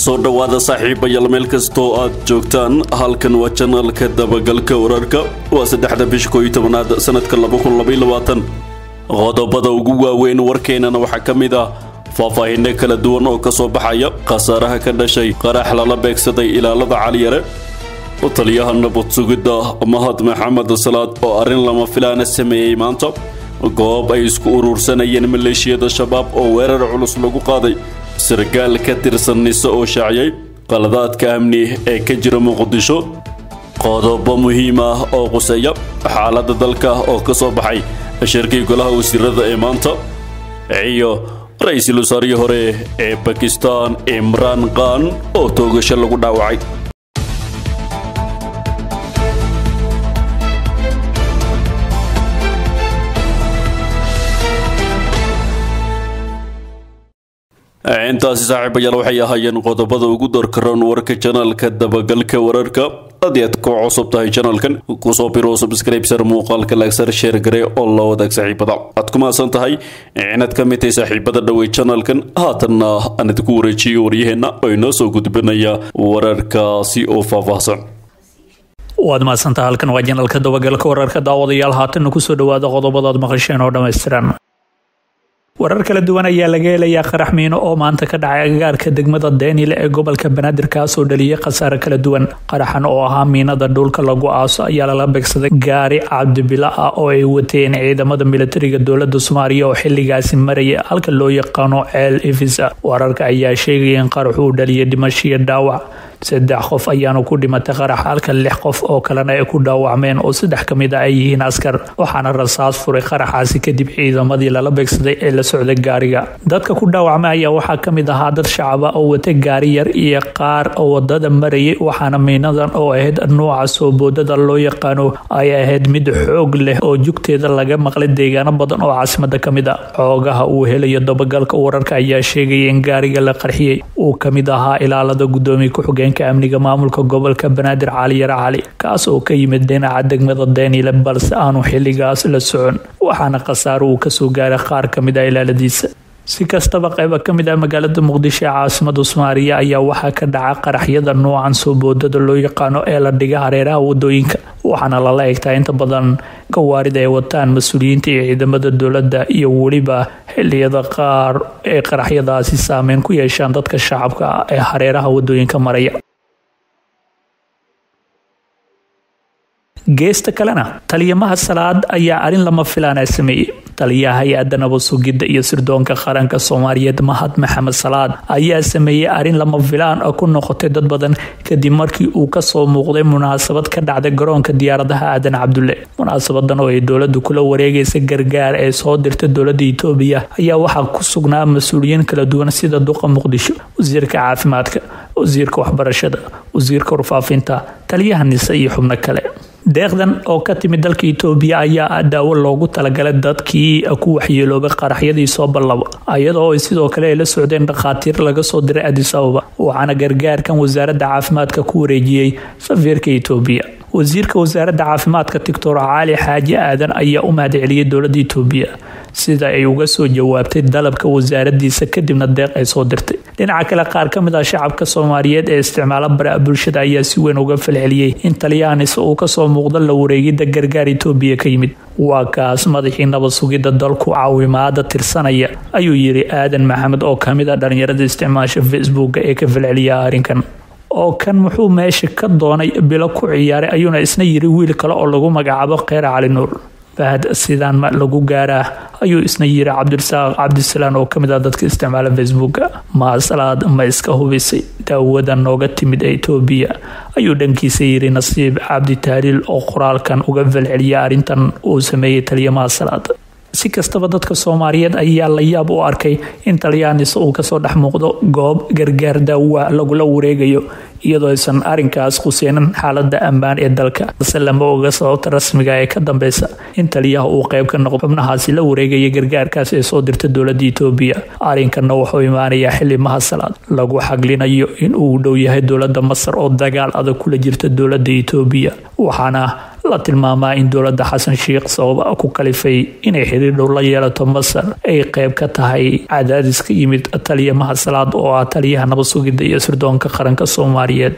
soo dhowaada saaxiibayaal meel kastoo aad joogtaan halkan waa janalka dabagalka wararka waa saddexda bisha koo iyo tobanaad sanadka laba kun labaiyo labaatan qodobada ugu waaweyn warkeenana waxaa ka mid ah faahfaahinno kala duwan oo ka soo baxaya khasaaraha ka dhashay qarax lala beegsaday ilaalada caliyare taliyaha nabad sugidda mahad maxamed salaad oo arrin lama filaana sameeyey maanta goob ay isku urursanayeen maleeshiyada shabaab oo weerar culus lagu qaaday sargaal ka tirsan nise oo shaaciyay qaladaadka amni ee ka jira muqdisho qodobo muhiim ah oo quseeya xaaladda dalka oo ka soo baxay shirkii golaha wasiirada ee maanta iyo ra-iisul wasaarihii hore ee bakistan imraan khan oo toogasho lagu dhaawacay intaasi saaxiibayaal waxay ahaayeen qodobada ugu doorkaroon warka janalka dabagalka wararka haddii aad ku cusub tahay janalkan kusoo biro subscribesar muuqaalka laagsar sheer gare oo la wadaag saaxiibada aad ku mahadsan tahay inaad ka mid tahay saaxiibada dhowey janalkan haatanna aan idinku wareejiyo waryaheenna oo inoo soo gudbinaya wararkaasi oo faahfaahsan waad mahadsantaha halkan waa janalka dabagalka wararka daawadayaal haatanna kusoo dhawaada qodobadaad maqasheen oo dhammaystiran warar kala duwan ayaa laga helayaa qarax miino oo maanta ka dhacay agagaarka degmada deenile ee gobolka banaadir kaasoo dhaliyay khasaare kala duwan qaraxan oo ahaa miinada dhulka lagu aaso ayaa lala beegsaday gaari cabdibila ah oo ay wateen ciidamada militariga dowlada soomaaliya oo xiligaasi maraya halka loo yaqaano ceel ifisa wararka ayaa sheegaya in qaraxu uu dhaliyay dhimashiyo dhaawac saddex qof ayaanu ku dhimatay qarax halka lix qof oo kalena ay ku dhaawacmeen oo saddex ka mid a ay yihiin askar waxaana rasaas furay qaraxaasi kadib ciidamadii lala beegsaday ee la socday gaariga dadka ku dhaawacmay ayaa waxaa ka mid ahaa dad shacaba oo wata gaari yar iyo qaar oo wadada marayay waxaana miinadan oo ahayd nuuca soo boodada loo yaqaano ay ahayd mid xoog leh oo jugteeda laga maqlay deegaano badan oo caasimada ka mid a xoogaha uu helayo dabagalka wararka ayaa sheegaya in gaariga la qarxiyey uu ka mid ahaa ilaalada gudoomiye ku-xigeen amniga maamulka gobolka banaadir caliyare cali kaas oo ka yimid dhinaca degmada deenile balse aanu xiligaas la socon waxaana khasaaro uu kasoo gaaray qaar ka mid ah ilaaladiisa si kastaba qayba ka mid ah magaalada muqdisho ee caasimada soomaaliya ayaa waxaa ka dhaca qaraxyada noocan soo boodada loo yaqaano ee la dhiga hareeraha wadooyinka waxaana lala egtaa inta badan gawaarida ay wataan mas-uuliyiinta iyo ciidamada dowladda iyo weliba xiliyada qaar ee qaraxyadaasi saameyn ku yeeshaan dadka shacabka ah ee hareeraha wadooyinka maraya geesta kalena taliyamaha salaad ayaa arrin lama filaana sameeyey taliyaha hay-adda nabad sugidda iyo sirdoonka qaranka soomaaliyeed mahad maxamed salaad ayaa sameeyey arrin lama filaan ah ku noqotay dad badan kadib markii uu kasoo muuqday munaasabad ka dhacday garoonka diyaaradaha aadan cabdulle munaasabadan oo ay dowladu kula wareegaysa gargaar ee soo dirta dowlada itoobiya ayaa waxaa ku sugnaa mas-uuliyiin kala duwan sida duqa muqdisho wasiirka caafimaadka wasiirka waxbarashada wasiirka warfaafinta taliyaha nise iyo xubno kale deeqdan oo ka timid dalka itoobiya ayaa ah daawo loogu talagalay dadkii ku waxyeeloobay qaraxyadii soo ballabo iyadoo ay sidoo kale ay la socdeen dhakhaatiir laga soo diray adis ababa waxaana gargaarkan wasaaradda caafimaadka ku wareejiyey safiirka itoobiya wasiirka wasaaradda caafimaadka doctor caali xaaji aadan ayaa u mahadceliyey dowladda itoobiya sida ay uga soo jawaabtay dalabka wasaaradiisa kadibna deeq ay soo dirtay dhinaca kale qaar ka mid ah shacabka soomaaliyeed ee isticmaala baraha bulshada ayaa si weyn uga falceliyey in taliyaanis uu kasoo muuqdo la wareegidda gargaar itoobiya ka yimid waa kaas madaxii nabad sugidda dalku caawimaada tirsanaya ayuu yiri aadan maxamed oo kamid ah dhalinyarada isticmaasha facebooka ee ka falceliya arrinkan oo kan muxuu meesha ka doonay bilo ku ciyaaray ayuuna isna yiri wiil kale oo lagu magacaabo kheyr cali nuur fahad sidaan ma lagu gaaraa ayuu isna yiri cabdirasaaq cabdisalaan oo kamid ah dadka isticmaala facebooka maasalaad ma iska hubisay daawada nooga timid ee itoobiya ayuu dhankiisa yiri nasiib cabdi tahliil oo qoraalkan uga falceliya arrintan uu sameeyey taliyamaha salaad si kastaba dadka soomaaliyeed ayaa la yaab u arkay in taliyaanis uu kasoo dhex muuqdo goob gargaar daawa lagula wareegayo iyadoo aysan arinkaas khuseynan xaalada ammaan ee dalka balse lama oga sababta rasmiga ee ka dambeysa in taliyaha uu qeyb ka noqdo xubnahaasi la wareegaya gargaarkaas ee soo dirta dowlada itoobiya arinkana wuxuu imaanayaa xili mahasalaad lagu xaglinayo in uu dhow yahay dowlada masar oo dagaal adag kula jirta dowlada itoobiya waxaana la tilmaamaa in dowladda xasan sheikh sabab ku kalifay inay xiriir dhow la yeelato masar ay qeyb ka tahay cadaadis ka yimid taliya mahad salaad oo ah taliyaha nabad sugidda iyo sirdoonka qaranka soomaaliyeed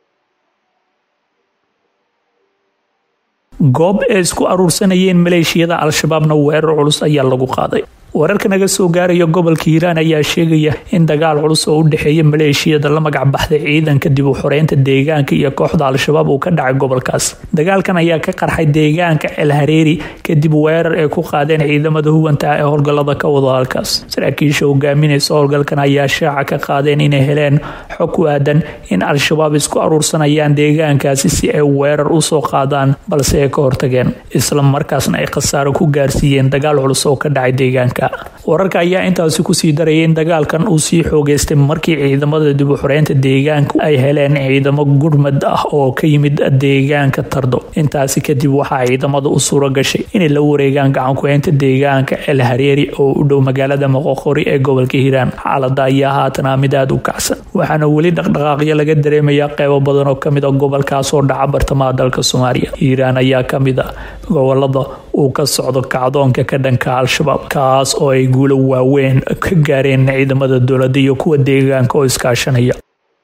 goob ay isku aruursanayeen maleeshiyada al-shabaabna weerar culus ayaa lagu qaaday wararka naga soo gaaraya gobolka hiiraan ayaa sheegaya in dagaal culus oo u dhexeeya maleeshiyada la magac baxday ciidanka dib u xoreynta deegaanka iyo kooxda al-shabaab uu ka dhacay gobolkaas dagaalkan ayaa ka qarxay deegaanka elhareeri kadib weerar ay ku qaadeen ciidamada huganta ee howlgallada ka wada halkaas saraakiisha hogaaminaysa howlgalkan ayaa shaaca ka qaadeen inay heleen xog ku aadan in al-shabaab isku aruursanayaan deegaankaasi si ay weerar usoo qaadaan balse ay ka hortageen isla markaasna ay khasaaro ku gaarsiiyeen dagaal culus oo ka dhacay deegaanka wararka ayaa intaasi kusii darayay in dagaalkan uu sii xoogeystay markii ciidamada dib u xoreynta deegaanka ay heleen ciidamo gurmad ah oo ka yimid deegaanka tardo intaasi kadib waxaa ciidamada u suura gashay inay la wareegaan gacankuheynta deegaanka el hareeri oo u dhow magaalada moqoqori ee gobolka hiiraan xaalada ayaa haatana mid aada u kacsan waxaana weli dhaqdhaqaaqyo laga dareemayaa qeybo badan oo kamid a gobolkaasoo dhaca bartamaha dalka soomaaliya hiiraan ayaa kamid a gobolada uu ka socdo kacdoonka ka dhanka al-shabaab kaas oo ay guulo waaweyn ka gaareen ciidamada dowladda iyo kuwa deegaanka oo iskaashanaya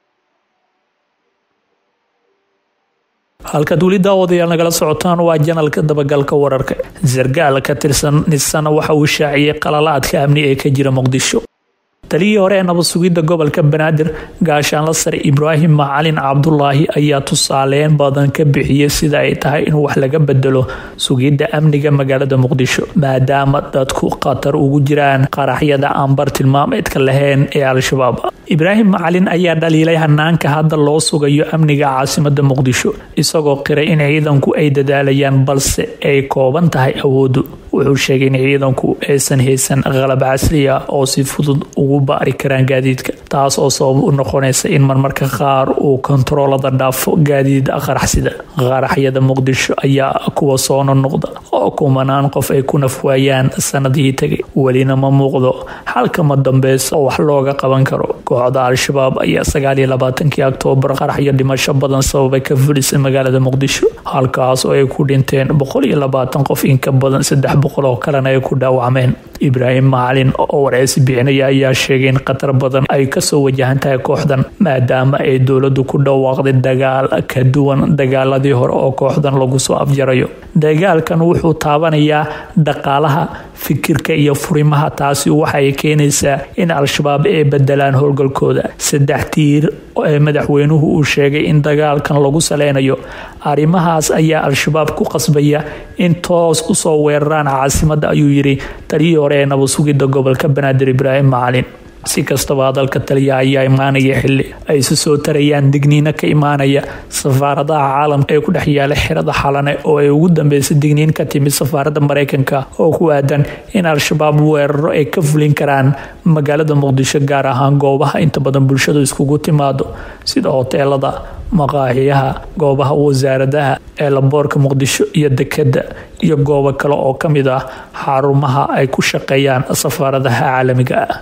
halkaad weli daawadayaal nagala socotaan waa janalka dabagalka wararka sargaal ka tirsan nisana waxa uu shaaciyey qalalaadka amni ee ka jira muqdisho taliyii hore ee nabad sugidda gobolka banaadir gaashaanla sare ibraahim macalin cabdulaahi ayaa tusaaleyn badan ka bixiyey sida ay tahay in wax laga bedelo sugidda amniga magaalada muqdisho maadaama dadku khatar ugu jiraan qaraxyada aan bar tilmaameedka lahayn ee al-shabaab ibraahim macalin ayaa dhaliilay hanaanka hadda loo sugayo amniga caasimada muqdisho isagoo qiray in ciidanku ay dadaalayaan balse ay kooban tahay awoodu wuxuu sheegay in ciidanku aysan haysan qalab casri ah oo si fudud ugu baari karaan gaadiidka taas oo sabab u noqonaysa in marmarka qaar uu kontaroolada dhaafo gaadiid qaraxsida qaraxyada muqdisho ayaa kuwa soo nonoqda oo kumanaan qof ay ku nafwaayaan sanadihii tegay welina ma muuqdo xalkama dambeysa oo wax looga qaban karo kooxda al-shabaab ayaa sagaaliyo labaatankii oktoobar qaraxyo dhimasho badan sababay ka fulisay magaalada muqdisho halkaas oo ay ku dhinteen boqol iyo labaatan qof in ka badan saddex boqol oo kalena ay ku dhaawacmeen ibraahim macalin oo wareysi bixinaya ayaa sheegay in khatar badan ay kasoo wajahan tahay kooxdan maadaama ay dowladu ku dhawaaqday dagaal ka duwan dagaaladii hore oo kooxdan lagu soo afjarayo dagaalkan wuxuu taabanayaa dhaqaalaha fikirka iyo furimaha taasi waxay keenaysaa in al-shabaab ay bedelaan howlgalkooda saddex tiir ee madaxweynuhu uu sheegay in dagaalkan lagu saleynayo arrimahaas ayaa al-shabaab ku qasbaya in toos usoo weeraraan caasimada ayuu yiri taliyii hore ee nabad sugidda gobolka banaadir ibraahim macalin si kastaba hadalka taliya ayaa imaanaya xili ay isu soo tarayaan digniino ka imaanaya safaaradaha caalamka ee ku dhex yaala xirada xalane oo ay ugu dambeysay digniin ka timid safaaradda mareykanka oo ku aadan in al-shabaab weeraro ay ka fulin karaan magaalada muqdisho gaar ahaan goobaha inta badan bulshadu iskugu timaado sida hoteelada maqaaxiyaha goobaha wasaaradaha ee laboorka muqdisho iyo dekeda iyo goobo kale oo ka mid ah xarumaha ay ku shaqeeyaan safaaradaha caalamiga ah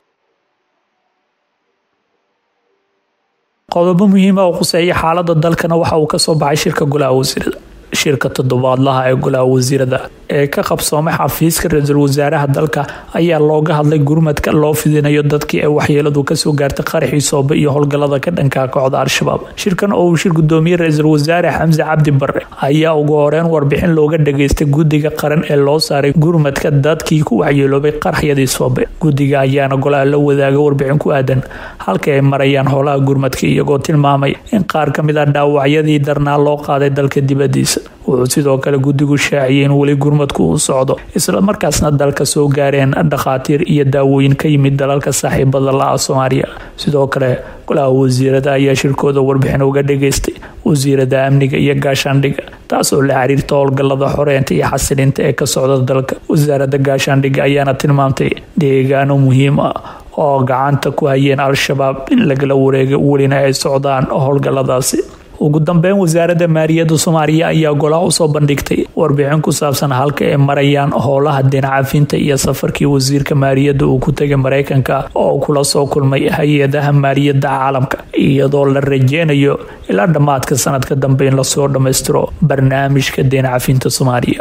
qodobo muhiima oo quseeya xaalada dalkana waxa uu kasoo baxay shirka golaha wasiirada shirka toddobaadlaha ee golaha wasiirada ee ka qabsoomay xafiiska ra-iisul wasaaraha dalka ayaa looga hadlay gurmadka loo fidinayo dadkii ay waxyeeladu kasoo gaartay qaraxii soobe iyo howlgalada ka dhanka kooxda al-shabaab shirkan oo uu shir gudoomiyey ra-iisul wasaare xamse cabdi bare ayaa ugu horeyn warbixin looga dhageystay guddiga qaran ee loo saaray gurmadka dadkii ku waxyeeloobay qaraxyadii soobe guddiga ayaana golaha la wadaaga warbixin ku aadan halka ay marayaan howlaha gurmadka iyagoo tilmaamay in qaar ka mid ah dhaawacyadii darnaa loo qaaday dalka dibadiisa wuxuu sidoo kale guddigu shaaciyay in weli gurmadku uu socdo isla markaasna dalka soo gaareen dhakhaatiir iyo daawooyin ka yimid dalalka saaxiibada la-a soomaaliya sidoo kale golaha wasiirada ayaa shirkooda warbixin uga dhageystay wasiirada amniga iyo gaashaandhiga taas oo la xiriirta howlgalada xoreynta iyo xasilinta ee ka socda dalka wasaaradda gaashaandhiga ayaana tilmaamtay deegaano muhiim ah oo gacanta ku hayeen al-shabaab in lagala wareega welina ay socdaan howlgaladaasi ugu dambeyn wasaaradda maaliyadda soomaaliya ayaa golaha usoo bandhigtay warbixin ku saabsan halka ay marayaan howlaha dinacafinta iyo safarkii wasiirka maaliyadda uu ku tegay mareykanka oo kula soo kulmay hay-adaha maaliyadda caalamka iyadoo la rajeynayo ilaa dhammaadka sanadka dambe in lasoo dhammaystiro barnaamijka dinacafinta soomaaliya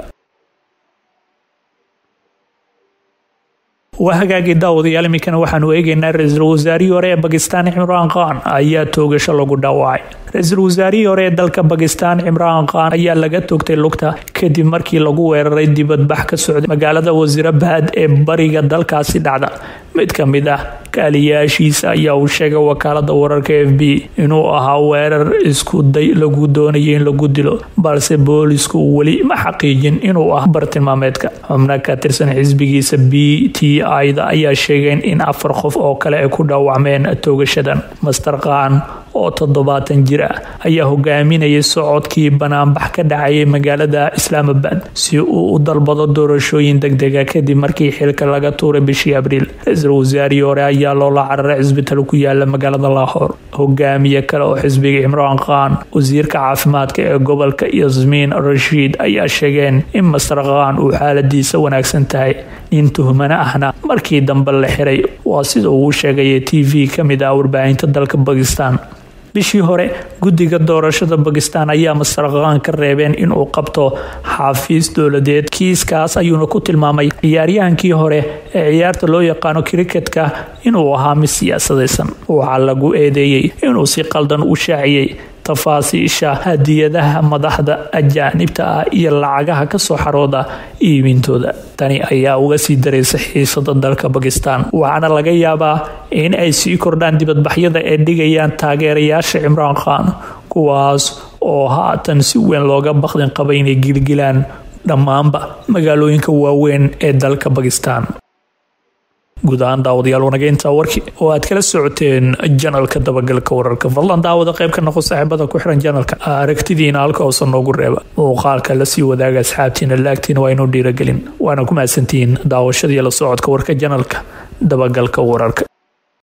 waa hagaagii daawadayaal iminkana waxaanu eegeynaa ra-iisul wasaarihii hore ee bakistaan cimraan khan ayaa toogasho lagu dhaawacay ra-iisul wasaarihii hore ee dalka bakistaan cimraan khan ayaa laga toogtay lugta kadib markii lagu weeraray dibadbax ka socday magaalada wasiirabahad ee bariga dalkaasi dhacda mid ka mid ah kaaliyaashiisa ayaa uu sheegay wakaalada wararka f b inuu ahaa weerar isku day lagu doonayay in lagu dilo balse boolisku weli ma xaqiijin inuu ah bartilmaameedka xubno ka tirsan xisbigiisa b t ida ayaa sheegeen in afar qof oo kale ay ku dhaawacmeen toogashadan master khan oo toddobaatan jir ah ayaa hogaaminayay socodkii banaanbax ka dhacayay magaalada islaamabad si uu u dalbado doorashooyin degdega kadib markii xilka laga tuuray bishii abriil ra-iisul wasaarihii hore ayaa loola cararay cisbital ku yaala magaalada laahoor hogaamiye kale oo xisbiga cimraan khan wasiirka caafimaadka ee gobolka yasmiin rashiid ayaa sheegeen in master khan uu xaaladiisa wanaagsan tahay nin tuhmana ahna markii dambe la xiray waa sida uu sheegaya t v ka mid ah warbaahinta dalka bakistan bishii hore guddiga doorashada bakistan ayaa master khan ka reebeen inuu qabto xafiis dowladeed kiiskaas ayuuna ku tilmaamay ciyaaryahankii hore ee ciyaarta loo yaqaano kriketka inuu ahaa mid siyaasadaysan waxaa lagu eedeeyey inuu si qaldan u shaaciyey tafaasiisha hadiyadaha madaxda ajaanibta ah iyo lacagaha kasoo xarooda iibintooda tani ayaa uga sii daraysa xiisada dalka bakistan waxaana laga yaabaa in ay sii kordhaan dibadbaxyada ay dhigayaan taageerayaasha cimraan khan kuwaas oo haatan si weyn looga baqdin qaba inay gilgilaan dhammaanba magaalooyinka waaweyn ee dalka bakistan guud ahaan daawadayaal wanageynta warki oo aad kala socoteen janalka dabagalka wararka fadlan daawada qayb ka noqo saaxiibada ku xiran janalka aragtidiina halka hoosa noogu reeba muuqaalka lasii wadaaga asxaabtiina laagtiina waa inuu dhiiragelin waana ku mahadsantihiin daawashadii la socodka warka janalka dabagalka wararka